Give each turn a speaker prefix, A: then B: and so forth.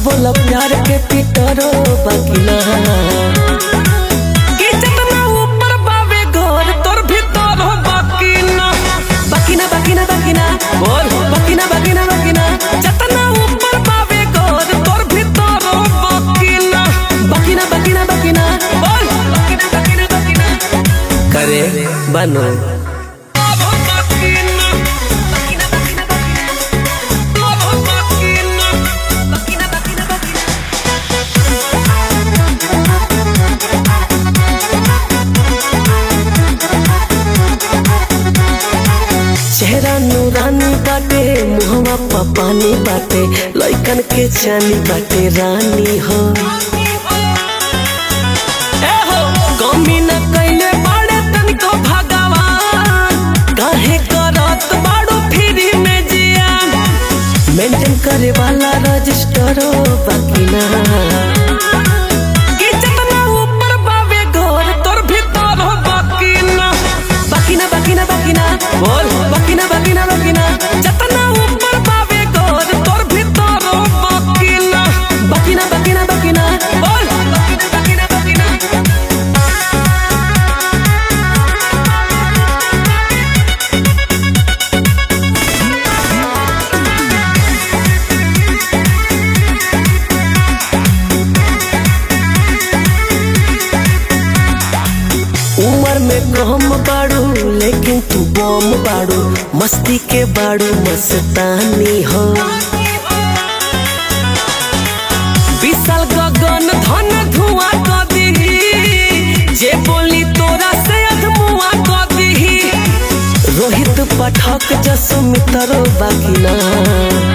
A: बोला प्यार के पीटरो बकिना कि जितना ऊपर बावे घर तोर भीतर हो बकिना बकिना बकिना बकिना बोल बकिना बकिना बकिना जितना ऊपर बावे घर तोर भीतर हो बकिना बकिना बकिना बकिना बोल बकिना बकिना बकिना करे बनो चेहरा नूरानी बाटे मुहवा पा पानी बाटे लइकन के चानी बाटे रानी हो ए हो कमी न कैले बाड़े तनिको भगवान काहे करत बाड़ो फ्री में जिया मेंटेन करे वाला रजिस्टरो बाकी ना कि जितना ऊपर बावे घर तोर भीतर हो बाकी ना बाकी ना बाकी ना बाकी ना बोल बाकी ना बाकी ना बाकी ना जितना ऊपर बावे घर तोर भीतर हो बाकी ना बाकी ना बाकी ना बाकी ना बोल बाकी ना बाकी ना बाकी ना उम्र में कम बाड़ू लेकिन तू बम बाड़ू मस्ती के बाड़ू मस्तानी हो विशाल गगन धन धुआं क दीही जे बोली तोरा से अधमुआ क दीही रोहित पाठक जसो मित्र बाकी ना